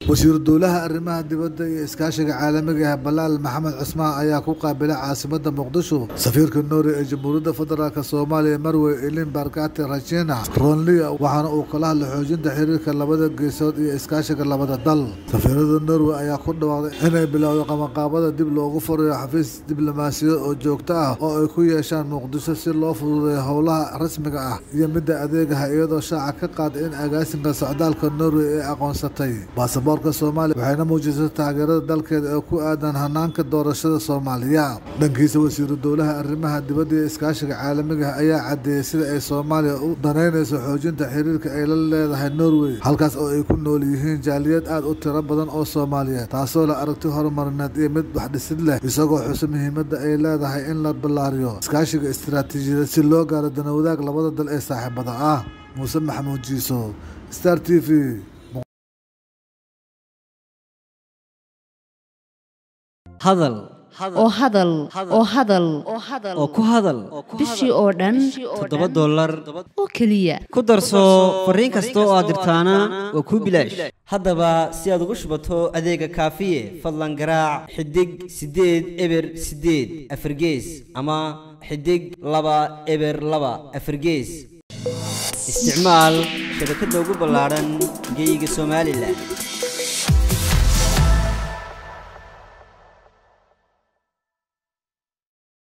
wasiiru dowlaha arrimaha dibadda iyo iskaashiga caalamiga ah balaal maxamed cusmaan ayaa ku qaabilay caasimada muqdisho safiirka noori ee jamhuuriyadda federaalk soomaaliya marwey elin barkati rajina ronlia waxaana uu kala hadlay xoojinta xiriirka labada geesood iyo iskaashiga labada dal safiirada norway ayaa ku dhawaaqday inay bilowdo qabanqaabada dib loogu furayo xafiis diblomaasiyad oo joogto ah oo ay ku yeeshaan muqdisho si loo fududeeyo howlaha rasmiga ah iyo midda adeegaha iyadoo shaaca ka qaaday in agaasinka socdaalka norway ay aqoonsatay baasaboorka soomaaliya waxayna muujisay taageerada dalkeeda ee ku aadan hanaanka doorashada soomaaliya dhankiisa wasiiru dowlaha arrimaha dibadda iyo iskaashiga caalamiga ah ayaa cadeeyey sida ay soomaaliya u danaynayso xoojinta xiriirka ay la leedahay norway halkaas oo ay ku nool yihiin jaaliyad aad u tiro badan oo soomaaliyeed taasoo la aragti horumarineed iyo mid waxdhisid leh isagoo xuso muhiimadda ay leedahay in la ballaariyo iskaashiga istiraatiijiyadeed si loo gaaro danawadaag labada dal ee saaxiibada ah muuse maxamuud jiiso star t v hadal oo hadal oo hadal oo ku hadal bishii oo dhan toddoba dollar oo keliya ku darso fariin kasta oo aad dirtaana waa kuu bilaash haddaba si aad ugu shubato adeega kaafiye fadlan garaac xidig siddeed eber siddeed afargees ama xidig laba eber laba afargees isticmaal shabakadda ugu ballaadhan geyga somalilan